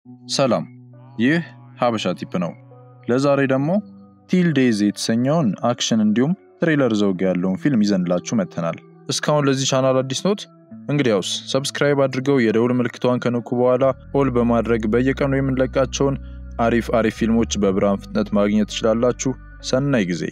ሰላም፣ ይህ ሀበሻ ቲፕ ነው። ለዛሬ ደግሞ ቲል ዴይዝ የተሰኘውን አክሽን እንዲሁም ትሬለር ዘውግ ያለውን ፊልም ይዘንላችሁ መጥተናል። እስካሁን ለዚህ ቻናል አዲስ ኖት? እንግዲያውስ ሰብስክራይብ አድርገው የደውል ምልክቷን ከነኩ በኋላ ኦል በማድረግ በየቀኑ የምንለቃቸውን አሪፍ አሪፍ ፊልሞች በብርሃን ፍጥነት ማግኘት ትችላላችሁ። ሰናይ ጊዜ።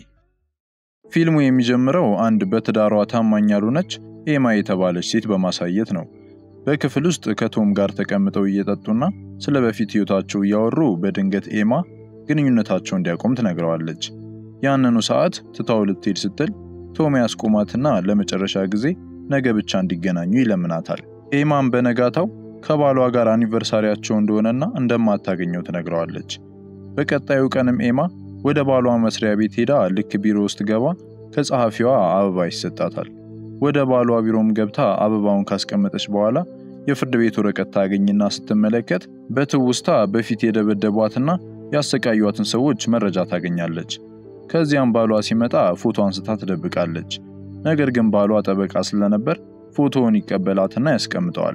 ፊልሙ የሚጀምረው አንድ በትዳሯ ታማኝ ያልሆነች ኤማ የተባለች ሴት በማሳየት ነው። በክፍል ውስጥ ከቶም ጋር ተቀምጠው እየጠጡና ስለ በፊት ህይወታቸው እያወሩ በድንገት ኤማ ግንኙነታቸው እንዲያቆም ትነግረዋለች። ያንኑ ሰዓት ትታው ልትሄድ ስትል ቶም ያስቆማትና ለመጨረሻ ጊዜ ነገ ብቻ እንዲገናኙ ይለምናታል። ኤማም በነጋታው ከባሏ ጋር አኒቨርሳሪያቸው እንደሆነና እንደማታገኘው ትነግረዋለች። በቀጣዩ ቀንም ኤማ ወደ ባሏ መስሪያ ቤት ሄዳ ልክ ቢሮ ውስጥ ገባ ከጸሐፊዋ አበባ ይሰጣታል። ወደ ባሏ ቢሮም ገብታ አበባውን ካስቀመጠች በኋላ የፍርድ ቤት ወረቀት ታገኝና ስትመለከት በትውስታ በፊት የደበደቧትና ያሰቃዩትን ሰዎች መረጃ ታገኛለች። ከዚያም ባሏ ሲመጣ ፎቶ አንስታ ትደብቃለች። ነገር ግን ባሏ ጠበቃ ስለነበር ፎቶውን ይቀበላትና ያስቀምጠዋል።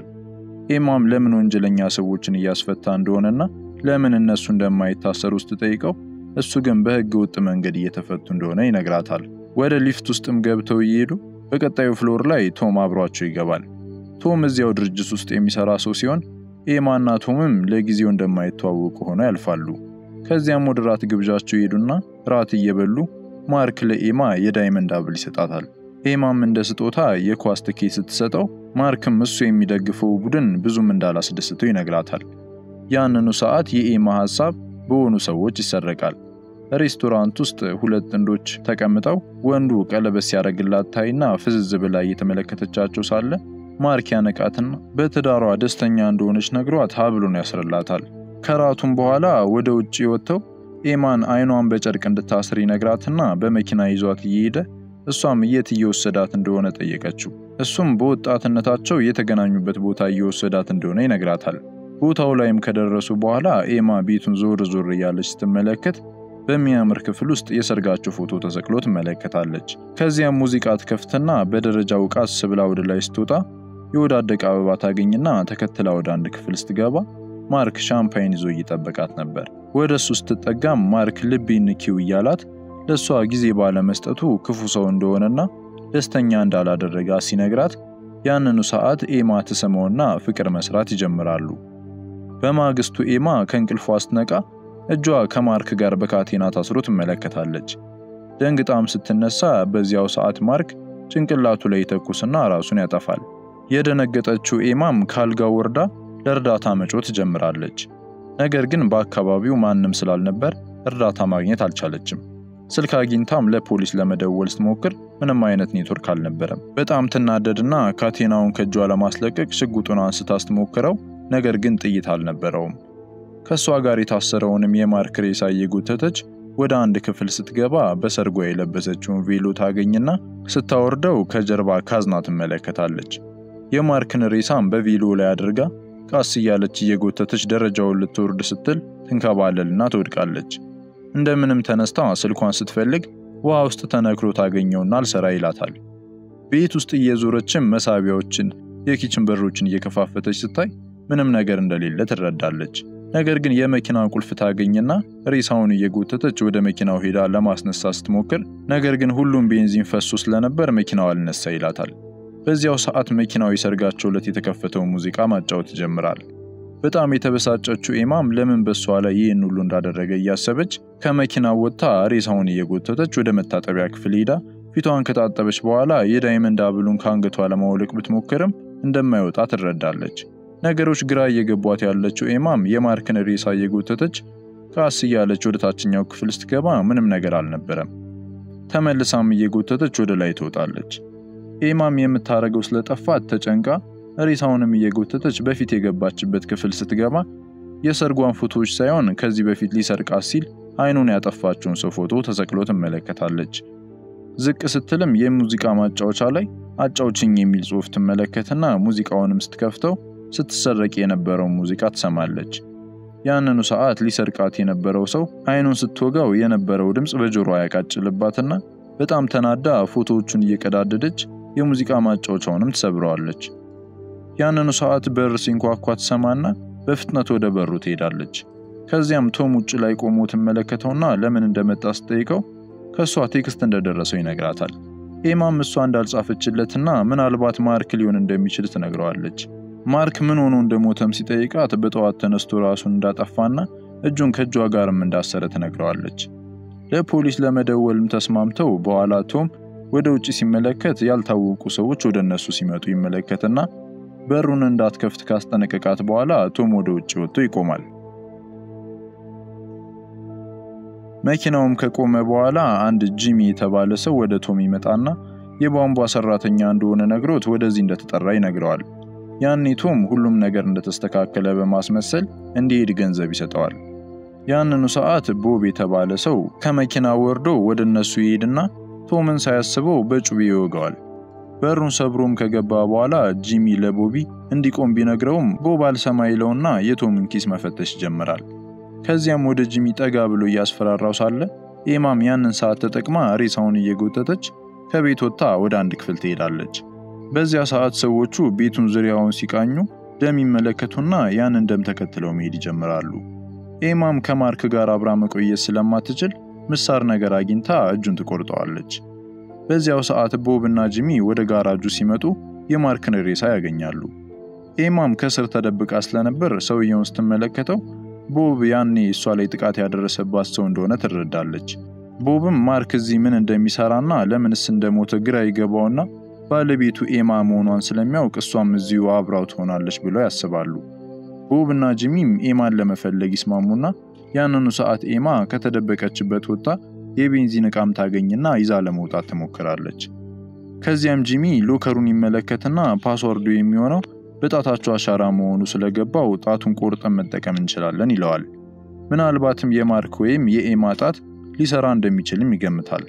ኤማም ለምን ወንጀለኛ ሰዎችን እያስፈታ እንደሆነና ለምን እነሱ እንደማይታሰሩ ስትጠይቀው እሱ ግን በሕገ ወጥ መንገድ እየተፈቱ እንደሆነ ይነግራታል። ወደ ሊፍት ውስጥም ገብተው እየሄዱ በቀጣዩ ፍሎር ላይ ቶም አብሯቸው ይገባል። ቶም እዚያው ድርጅት ውስጥ የሚሰራ ሰው ሲሆን ኤማና ቶምም ለጊዜው እንደማይተዋወቁ ሆነው ያልፋሉ። ከዚያም ወደ ራት ግብዣቸው ይሄዱና ራት እየበሉ ማርክ ለኤማ የዳይመንድ አብል ይሰጣታል። ኤማም እንደ ስጦታ የኳስ ትኬት ስትሰጠው ማርክም እሱ የሚደግፈው ቡድን ብዙም እንዳላስደስተው ይነግራታል። ያንኑ ሰዓት የኤማ ሐሳብ በሆኑ ሰዎች ይሰረቃል። ሬስቶራንት ውስጥ ሁለት ጥንዶች ተቀምጠው ወንዱ ቀለበት ሲያደርግላት ታይና ፍዝዝ ብላ እየተመለከተቻቸው ሳለ ማርክ ያነቃትና በትዳሯ ደስተኛ እንደሆነች ነግሯት ሀብሉን ያስርላታል። ከራቱም በኋላ ወደ ውጭ ወጥተው ኤማን አይኗን በጨርቅ እንድታስር ይነግራትና በመኪና ይዟት እየሄደ እሷም የት እየወሰዳት እንደሆነ ጠየቀችው። እሱም በወጣትነታቸው የተገናኙበት ቦታ እየወሰዳት እንደሆነ ይነግራታል። ቦታው ላይም ከደረሱ በኋላ ኤማ ቤቱን ዞር ዞር እያለች ስትመለከት በሚያምር ክፍል ውስጥ የሰርጋቸው ፎቶ ተሰቅሎ ትመለከታለች። ከዚያም ሙዚቃ ትከፍትና በደረጃው ቃስ ብላ ወደ ላይ ስትወጣ የወዳደቀ አበባ ታገኝና ተከትላ ወደ አንድ ክፍል ስትገባ ማርክ ሻምፓይን ይዞ እየጠበቃት ነበር። ወደ እሱ ስትጠጋም ማርክ ልብ ንኪው እያላት ለእሷ ጊዜ ባለመስጠቱ ክፉ ሰው እንደሆነና ደስተኛ እንዳላደረጋ ሲነግራት ያንኑ ሰዓት ኤማ ትስመውና ፍቅር መስራት ይጀምራሉ። በማግስቱ ኤማ ከእንቅልፏ ስትነቃ እጇ ከማርክ ጋር በካቴና ታስሮ ትመለከታለች። ደንግጣም ስትነሳ በዚያው ሰዓት ማርክ ጭንቅላቱ ላይ ይተኩስና ራሱን ያጠፋል። የደነገጠችው ኤማም ካልጋው ወርዳ ለእርዳታ መጮ ትጀምራለች። ነገር ግን በአካባቢው ማንም ስላልነበር እርዳታ ማግኘት አልቻለችም። ስልክ አግኝታም ለፖሊስ ለመደወል ስትሞክር ምንም አይነት ኔትወርክ አልነበረም። በጣም ትናደድና ካቴናውን ከእጇ ለማስለቀቅ ሽጉጡን አንስታ ስትሞክረው ነገር ግን ጥይት አልነበረውም። ከእሷ ጋር የታሰረውንም የማርክ ሬሳ እየጎተተች ወደ አንድ ክፍል ስትገባ በሰርጓ የለበሰችውን ቬሎ ታገኝና ስታወርደው ከጀርባ ካዝና ትመለከታለች። የማርክን ሬሳም በቬሎ ላይ አድርጋ ቃስ እያለች እየጎተተች ደረጃውን ልትወርድ ስትል ትንከባለልና ትወድቃለች። እንደምንም ተነስታ ስልኳን ስትፈልግ ውሃ ውስጥ ተነክሮ ታገኘውና አልሰራ ይላታል። ቤት ውስጥ እየዞረችም መሳቢያዎችን፣ የኪችን በሮችን እየከፋፈተች ስታይ ምንም ነገር እንደሌለ ትረዳለች። ነገር ግን የመኪና ቁልፍ ታገኝና ሬሳውን እየጎተተች ወደ መኪናው ሄዳ ለማስነሳት ስትሞክር ነገር ግን ሁሉም ቤንዚን ፈሶ ስለነበር መኪናው አልነሳ ይላታል። በዚያው ሰዓት መኪናው የሰርጋቸው ዕለት የተከፈተውን ሙዚቃ ማጫወት ይጀምራል። በጣም የተበሳጨችው ኤማም ለምን በሷ ላይ ይህን ሁሉ እንዳደረገ እያሰበች ከመኪናው ወጥታ ሬሳውን እየጎተተች ወደ መታጠቢያ ክፍል ሄዳ ፊቷን ከታጠበች በኋላ የዳይመንድ አብሉን ከአንገቷ ለማውለቅ ብትሞክርም እንደማይወጣ ትረዳለች። ነገሮች ግራ እየገቧት ያለችው ኤማም የማርክን ሬሳ እየጎተተች ቃስ እያለች ወደ ታችኛው ክፍል ስትገባ ምንም ነገር አልነበረም። ተመልሳም እየጎተተች ወደ ላይ ትወጣለች። ኤማም የምታደርገው ስለጠፋት ተጨንቃ ሬሳውንም እየጎተተች በፊት የገባችበት ክፍል ስትገባ የሰርጓን ፎቶዎች ሳይሆን ከዚህ በፊት ሊሰርቃት ሲል አይኑን ያጠፋችውን ሰው ፎቶ ተሰቅሎ ትመለከታለች። ዝቅ ስትልም የሙዚቃ ማጫወቻ ላይ አጫውችኝ የሚል ጽሑፍ ትመለከትና ሙዚቃውንም ስትከፍተው ስትሰረቅ የነበረውን ሙዚቃ ትሰማለች። ያንኑ ሰዓት ሊሰርቃት የነበረው ሰው አይኑን ስትወጋው የነበረው ድምፅ በጆሮዋ ያቃጭልባትና በጣም ተናዳ ፎቶዎቹን እየቀዳደደች የሙዚቃ ማጫወቻውንም ትሰብረዋለች። ያንኑ ሰዓት በር ሲንኳኳ ትሰማና በፍጥነት ወደ በሩ ትሄዳለች። ከዚያም ቶም ውጭ ላይ ቆሞ ትመለከተውና ለምን እንደመጣ ስትጠይቀው ከእሷ ቴክስት እንደደረሰው ይነግራታል። ኤማም እሷ እንዳልጻፈችለትና ምናልባት ማርክ ሊሆን እንደሚችል ትነግረዋለች። ማርክ ምን ሆኖ እንደሞተም ሲጠይቃት በጠዋት ተነስቶ ራሱን እንዳጠፋና እጁን ከእጇ ጋርም እንዳሰረ ትነግረዋለች። ለፖሊስ ለመደወልም ተስማምተው በኋላ ቶም ወደ ውጭ ሲመለከት ያልታወቁ ሰዎች ወደ እነሱ ሲመጡ ይመለከትና በሩን እንዳትከፍት ካስጠነቀቃት በኋላ ቶም ወደ ውጭ ወጥቶ ይቆማል። መኪናውም ከቆመ በኋላ አንድ ጂሚ የተባለ ሰው ወደ ቶም ይመጣና የቧንቧ ሰራተኛ እንደሆነ ነግሮት ወደዚህ እንደተጠራ ይነግረዋል። ያኔ ቶም ሁሉም ነገር እንደተስተካከለ በማስመሰል እንዲሄድ ገንዘብ ይሰጠዋል። ያንኑ ሰዓት ቦብ የተባለ ሰው ከመኪና ወርዶ ወደ እነሱ ይሄድና ቶምን ሳያስበው በጩቤ ይወገዋል። በሩን ሰብሮም ከገባ በኋላ ጂሚ ለቦቢ እንዲቆም ቢነግረውም ቦብ አልሰማ ይለውና የቶምን ኪስ መፈተሽ ይጀምራል። ከዚያም ወደ ጂሚ ጠጋ ብሎ እያስፈራራው ሳለ ኤማም ያንን ሰዓት ተጠቅማ ሬሳውን እየጎተተች ከቤት ወጥታ ወደ አንድ ክፍል ትሄዳለች። በዚያ ሰዓት ሰዎቹ ቤቱን ዙሪያውን ሲቃኙ ደም ይመለከቱና ያንን ደም ተከትለው መሄድ ይጀምራሉ። ኤማም ከማርክ ጋር አብራ መቆየት ስለማትችል ምሳር ነገር አግኝታ እጁን ትቆርጠዋለች። በዚያው ሰዓት ቦብ እና ጂሚ ወደ ጋራጁ ሲመጡ የማርክን ሬሳ ያገኛሉ። ኤማም ከስር ተደብቃ ስለነበር ሰውየውን ስትመለከተው ቦብ ያኔ እሷ ላይ ጥቃት ያደረሰባት ሰው እንደሆነ ትረዳለች። ቦብም ማርክ እዚህ ምን እንደሚሰራና ለምንስ እንደሞተ ግራ ይገባውና ባለቤቱ ኤማ መሆኗን ስለሚያውቅ እሷም እዚሁ አብራው ትሆናለች ብለው ያስባሉ። ቦብ እና ጂሚም ኤማን ለመፈለግ ይስማሙና ያንኑ ሰዓት ኤማ ከተደበቀችበት ወጥታ የቤንዚን ዕቃም ታገኝና ይዛ ለመውጣት ትሞክራለች። ከዚያም ጂሚ ሎከሩን ይመለከትና ፓስወርዱ የሚሆነው በጣታቸው አሻራ መሆኑ ስለገባው ጣቱን ቆርጠን መጠቀም እንችላለን ይለዋል። ምናልባትም የማርክ ወይም የኤማ ጣት ሊሰራ እንደሚችልም ይገምታል።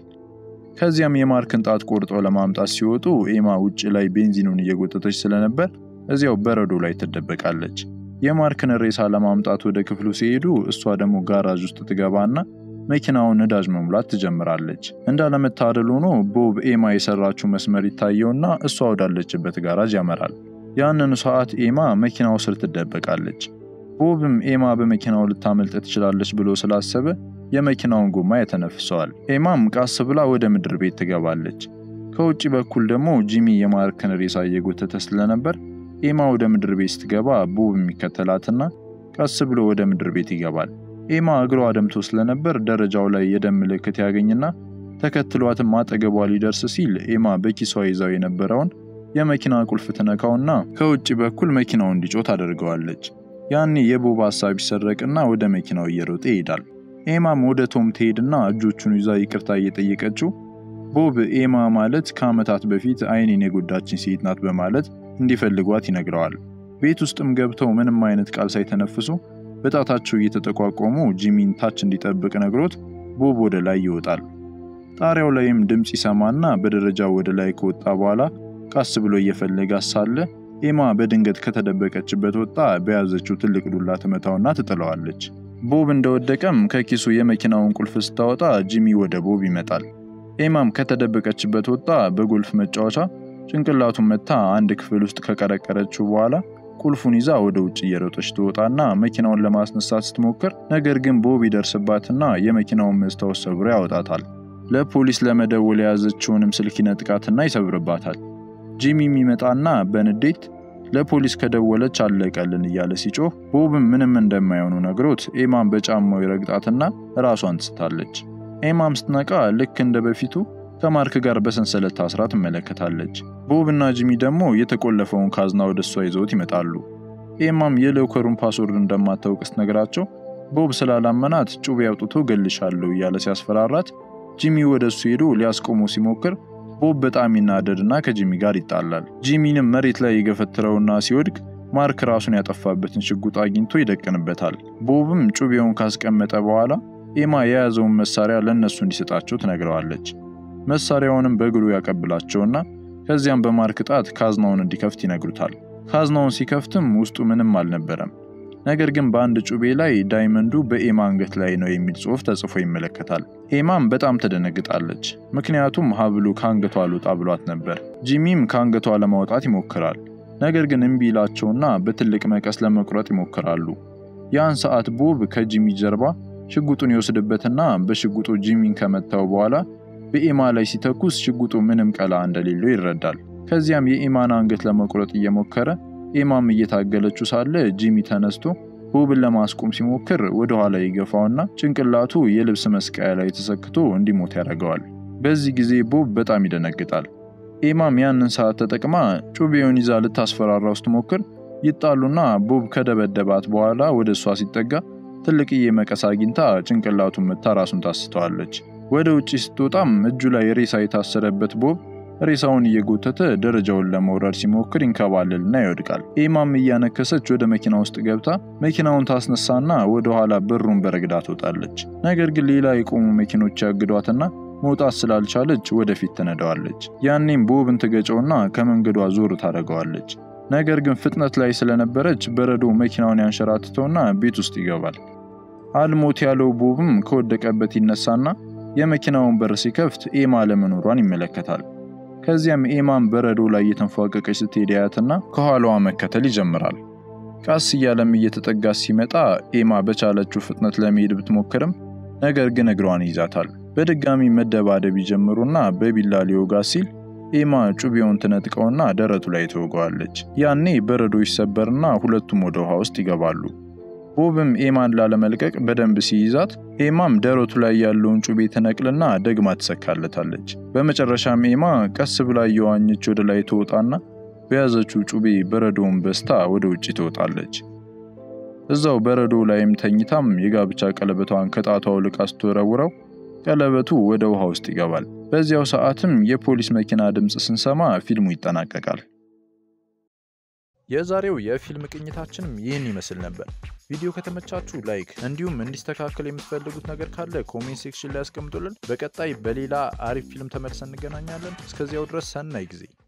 ከዚያም የማርክን ጣት ቆርጦ ለማምጣት ሲወጡ ኤማ ውጭ ላይ ቤንዚኑን እየጎተተች ስለነበር እዚያው በረዶ ላይ ትደበቃለች። የማርክን ሬሳ ለማምጣት ወደ ክፍሉ ሲሄዱ እሷ ደግሞ ጋራዥ ውስጥ ትገባና መኪናውን ነዳጅ መሙላት ትጀምራለች። እንዳለመታደል ሆኖ ቦብ ኤማ የሰራችው መስመር ይታየውና እሷ ወዳለችበት ጋራዥ ያመራል። ያንኑ ሰዓት ኤማ መኪናው ስር ትደበቃለች። ቦብም ኤማ በመኪናው ልታመልጥ ትችላለች ብሎ ስላሰበ የመኪናውን ጎማ ያተነፍሰዋል። ኤማም ቃስ ብላ ወደ ምድር ቤት ትገባለች። ከውጭ በኩል ደግሞ ጂሚ የማርክን ሬሳ እየጎተተ ስለነበር ኤማ ወደ ምድር ቤት ስትገባ ቦብ የሚከተላትና ቀስ ብሎ ወደ ምድር ቤት ይገባል። ኤማ እግሯ ደምቶ ስለነበር ደረጃው ላይ የደም ምልክት ያገኝና ተከትሏትም አጠገቧ ሊደርስ ሲል ኤማ በኪሷ ይዛው የነበረውን የመኪና ቁልፍ ትነካውና ከውጭ በኩል መኪናው እንዲጮህ ታደርገዋለች። ያኔ የቦብ ሀሳብ ይሰረቅና ወደ መኪናው እየሮጠ ይሄዳል። ኤማም ወደ ቶም ትሄድና እጆቹን ይዛ ይቅርታ እየጠየቀችው ቦብ ኤማ ማለት ከዓመታት በፊት አይኔን የጎዳችን ሴት ናት በማለት እንዲፈልጓት ይነግረዋል። ቤት ውስጥም ገብተው ምንም አይነት ቃል ሳይተነፍሱ በጣታቸው እየተጠቋቆሙ ጂሚን ታች እንዲጠብቅ ነግሮት ቦብ ወደ ላይ ይወጣል። ጣሪያው ላይም ድምፅ ይሰማና በደረጃው ወደ ላይ ከወጣ በኋላ ቃስ ብሎ እየፈለጋት ሳለ ኤማ በድንገት ከተደበቀችበት ወጣ በያዘችው ትልቅ ዱላ ትመታውና ትጥለዋለች። ቦብ እንደወደቀም ከኪሱ የመኪናውን ቁልፍ ስታወጣ ጂሚ ወደ ቦብ ይመጣል። ኤማም ከተደበቀችበት ወጣ በጎልፍ መጫወቻ ጭንቅላቱን መታ አንድ ክፍል ውስጥ ከቀረቀረችው በኋላ ቁልፉን ይዛ ወደ ውጭ እየሮጠች ትወጣና መኪናውን ለማስነሳት ስትሞክር ነገር ግን ቦብ ይደርስባትና የመኪናውን መስታወት ሰብሮ ያወጣታል። ለፖሊስ ለመደወል የያዘችውንም ስልክ ይነጥቃትና ይሰብርባታል። ጂሚ የሚመጣና በንዴት ለፖሊስ ከደወለች አለቀልን እያለ ሲጮህ ቦብም ምንም እንደማይሆኑ ነግሮት ኤማም በጫማው ይረግጣትና ራሷን ትስታለች። ኤማም ስትነቃ ልክ እንደ በፊቱ ከማርክ ጋር በሰንሰለት ታስራ ትመለከታለች። ቦብ እና ጂሚ ደግሞ የተቆለፈውን ካዝና ወደ እሷ ይዘውት ይመጣሉ። ኤማም የሎከሩን ፓስወርድ እንደማታውቅ ስትነግራቸው ቦብ ስላላመናት ጩቤ አውጥቶ ገልሻለሁ እያለ ሲያስፈራራት ጂሚ ወደ እሱ ሄዶ ሊያስቆሙ ሲሞክር ቦብ በጣም ይናደድና ከጂሚ ጋር ይጣላል። ጂሚንም መሬት ላይ የገፈትረውና ሲወድቅ ማርክ ራሱን ያጠፋበትን ሽጉጥ አግኝቶ ይደቅንበታል። ቦብም ጩቤውን ካስቀመጠ በኋላ ኤማ የያዘውን መሳሪያ ለእነሱ እንዲሰጣቸው ትነግረዋለች። መሳሪያውንም በእግሩ ያቀብላቸውና ከዚያም በማርክ ጣት ካዝናውን እንዲከፍት ይነግሩታል። ካዝናውን ሲከፍትም ውስጡ ምንም አልነበረም። ነገር ግን በአንድ ጩቤ ላይ ዳይመንዱ በኤማ አንገት ላይ ነው የሚል ጽሑፍ ተጽፎ ይመለከታል። ኤማም በጣም ትደነግጣለች፣ ምክንያቱም ሀብሉ ከአንገቷ አልወጣ ብሏት ነበር። ጂሚም ከአንገቷ ለማውጣት ይሞክራል። ነገር ግን እምቢ ይላቸውና በትልቅ መቀስ ለመቁረጥ ይሞክራሉ። ያን ሰዓት ቦብ ከጂሚ ጀርባ ሽጉጡን ይወስድበትና በሽጉጡ ጂሚን ከመታው በኋላ በኤማ ላይ ሲተኩስ ሽጉጡ ምንም ቀላ እንደሌለው ይረዳል። ከዚያም የኤማን አንገት ለመቁረጥ እየሞከረ ኤማም እየታገለችው ሳለ ጂሚ ተነስቶ ቦብን ለማስቆም ሲሞክር ወደ ኋላ ይገፋውና ጭንቅላቱ የልብስ መስቀያ ላይ ተሰክቶ እንዲሞት ያደርገዋል። በዚህ ጊዜ ቦብ በጣም ይደነግጣል። ኤማም ያንን ሰዓት ተጠቅማ ጩቤውን ይዛ ልታስፈራራው ስትሞክር ይጣሉና ቦብ ከደበደባት በኋላ ወደ እሷ ሲጠጋ ትልቅዬ መቀስ አግኝታ ጭንቅላቱን መታ ራሱን ታስተዋለች። ወደ ውጭ ስትወጣም እጁ ላይ ሬሳ የታሰረበት ቦብ ሬሳውን እየጎተተ ደረጃውን ለመውረድ ሲሞክር ይንከባለልና ይወድቃል። ኤማም እያነከሰች ወደ መኪና ውስጥ ገብታ መኪናውን ታስነሳና ወደ ኋላ በሩን በረግዳ ትወጣለች። ነገር ግን ሌላ የቆሙ መኪኖች ያግዷትና መውጣት ስላልቻለች ወደፊት ትነዳዋለች። ያኔም ቦብን ትገጨውና ከመንገዷ ዞር ታደርገዋለች። ነገር ግን ፍጥነት ላይ ስለነበረች በረዶ መኪናውን ያንሸራትተውና ቤት ውስጥ ይገባል። አልሞት ያለው ቦብም ከወደቀበት ይነሳና የመኪናውን በር ሲከፍት ኤማ ለመኖሯን ይመለከታል። ከዚያም ኤማን በረዶ ላይ እየተንፏቀቀች ስትሄድ ያያትና ከኋላዋ መከተል ይጀምራል። ቀስ እያለም እየተጠጋች ሲመጣ ኤማ በቻለችው ፍጥነት ለመሄድ ብትሞክርም ነገር ግን እግሯን ይዛታል። በድጋሚ መደባደብ ይጀምሩና በቢላ ሊወጋ ሲል ኤማ ጩቤውን ትነጥቀውና ደረቱ ላይ ትወገዋለች። ያኔ በረዶ ይሰበርና ሁለቱም ወደ ውሃ ውስጥ ይገባሉ። ቦብም ኤማን ላለመልቀቅ በደንብ ሲይዛት ኤማም ደረቱ ላይ ያለውን ጩቤ ትነቅልና ደግማ ትሰካለታለች። በመጨረሻም ኤማ ቀስ ብላ እየዋኘች ወደ ላይ ትወጣና በያዘችው ጩቤ በረዶውን በስታ ወደ ውጭ ትወጣለች። እዛው በረዶ ላይም ተኝታም የጋብቻ ቀለበቷን ከጣቷ አውልቃ ስትወረውረው ቀለበቱ ወደ ውሃ ውስጥ ይገባል። በዚያው ሰዓትም የፖሊስ መኪና ድምፅ ስንሰማ ፊልሙ ይጠናቀቃል። የዛሬው የፊልም ቅኝታችንም ይህን ይመስል ነበር። ቪዲዮ ከተመቻችሁ ላይክ፣ እንዲሁም እንዲስተካከል የምትፈልጉት ነገር ካለ ኮሜንት ሴክሽን ላይ ያስቀምጡልን። በቀጣይ በሌላ አሪፍ ፊልም ተመልሰን እንገናኛለን። እስከዚያው ድረስ ሰናይ ጊዜ